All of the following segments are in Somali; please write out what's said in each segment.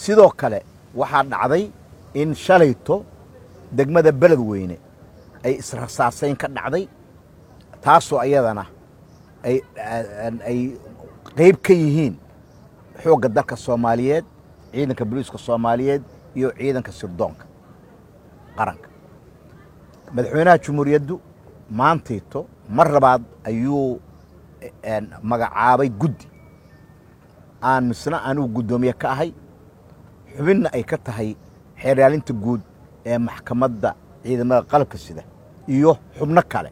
sidoo kale waxaa dhacday in shalayto degmada beledweyne ay israsaasayn ka dhacday taasoo ayadana ay qayb ka yihiin xoogga dalka soomaaliyeed ciidanka boliiska soomaaliyeed iyo ciidanka sirdoonka qaranka madaxweynaha jumhuuriyaddu maantayto mar labaad ayuu magacaabay guddi aan misna anugu guddoomiye ka ahay xubinna ay ka tahay xeeryaalinta guud ee maxkamadda ciidamada qalabka sida iyo xubno kale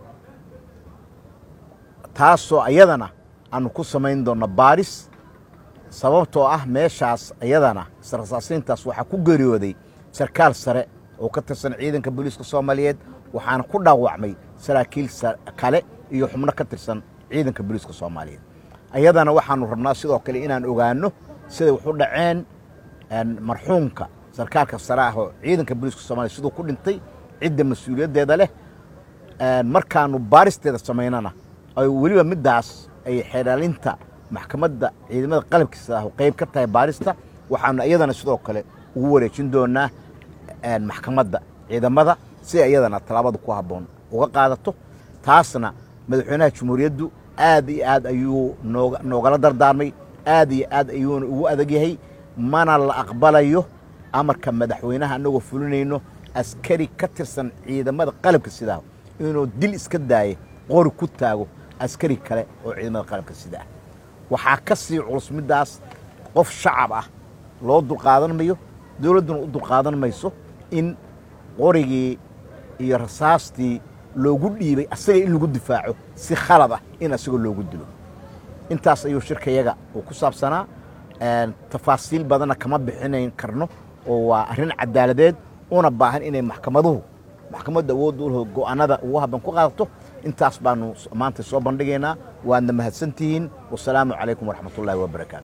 taasoo ayadana aanu ku samayn doonno baaris sababtoo ah meeshaas ayadana israsaasiintaas waxaa ku geeriyooday sarkaal sare oo ka tirsan ciidanka booliiska soomaaliyeed waxaana ku dhaawacmay saraakiil kale iyo xubno ka tirsan ciidanka booliiska soomaaliyeed ayadana waxaanu rabnaa sidoo kale inaan ogaanno siday waxu dhaceen marxuumka sarkaalka sare ah oo ciidanka booliiska soomaliya siduu ku dhintay cidda mas-uuliyaddeeda leh markaanu baaristeeda samaynana ay weliba middaas ay xeeraalinta maxkamadda ciidamada qalabkiisa ah qayb ka tahay baarista waxaanu iyadana sidoo kale ugu wareejin doonaa maxkamadda ciidamada si iyadana tallaabada ku habboon uga qaadato taasna madaxweynaha jumhuuriyaddu aad iyo aad ayuu noogala dardaarmay aad iyo aad ayuuna ugu adag yahay mana la aqbalayo amarka madaxweynaha annagoo fulinayno askari ka tirsan ciidamada qalabka sidaa inuu dil iska daaye qori ku taago askari kale oo ciidamada qalabka sida ah waxaa ka sii culus middaas qof shacab ah loo dulqaadan mayo dowladduna u dulqaadan mayso in qorigii iyo rasaastii loogu dhiibay asaga in lagu difaaco si khalad ah in asagoo loogu dilo intaas ayuu shirkayaga uu ku saabsanaa tafaasiil badanna kama bixinayn karno oo waa arrin cadaaladeed una baahan inay maxkamaduhu maxkamadda awoodda u go'aanada ugu habban ku qaadato intaas baanu maanta soo bandhigaynaa waadna mahadsantihiin wasalaamu calaykum waraxmatullaahi wabarakaatu